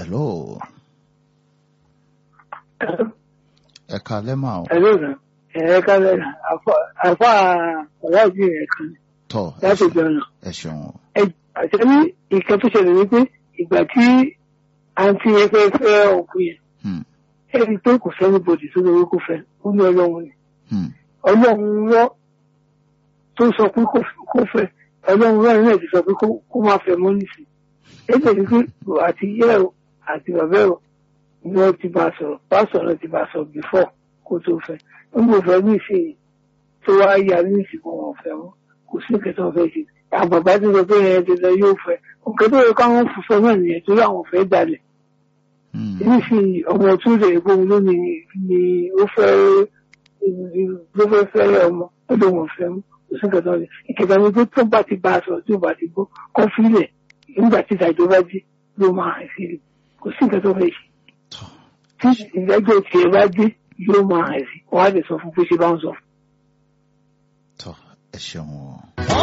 hello ẹ kalẹ́ mà o Hello sir. Ẹ kálẹ̀ sir. Àfa ọ̀làjì rẹ̀ kan tọ́ ẹ láti ṣeun jọ̀nà. ẹ ṣeun o Àti ní ìkan tó ṣẹlẹ̀ wípé ìgbà tí àǹtí yẹn fẹ́ fẹ́ ọkù yẹn, Hmm, ẹni pé kò sẹ́ni bòdì tó lórí kò fẹ́, ó ní ọlọ́run ni. hmm, Ọlọ́run rọ́ tó sọ pé kò kò fẹ́, ọlọ́run rọ́ náà ti sọ pé kó- kó má fẹ́ mọ́ nísìn. Ẹgbẹ́ ni pé àti ìyá ẹ̀ o àti bàbá ẹ̀ o ni wọ́n ti bá a sọ̀rọ̀, bá a sọ̀rọ̀ ti bá a sọ̀rọ̀ before kó tó fẹ́. Ó ń bò fẹ́ ní ìsìn tó wá yà ní ìsìnkú wọn fẹ́ wọn kò sí nǹkan tó fẹ́ ṣe àbàbá tó sọ pé ẹ ti lọ yóò fẹ́ nǹkan tó yẹ káwọn fòfò náà nìyẹn torí àwọn fẹ́ dalẹ̀ hmm, nísìnyí ọmọ tó lè gbóhùn lónìí ni ó fẹ́ ló fẹ́ fẹ́ ọmọ ó lè wọ́n fẹ́ mú kò sí nǹkan tó fẹ́ ìkẹta ni pé tó bá ti bá a sọ tó bá ti gbọ́ kọ́ fílẹ̀ nígbà tí ìdájọ́ bá dé ló máa hàn sí i kò sí nǹkan tó fẹ́ ṣe tọ́ tí ìdájọ́ tiẹ̀ bá dé yóò máa hàn sí i wọ́n á lè sọ fún pé ṣe bá ń sọ fún tọ́ ẹ ṣeun o.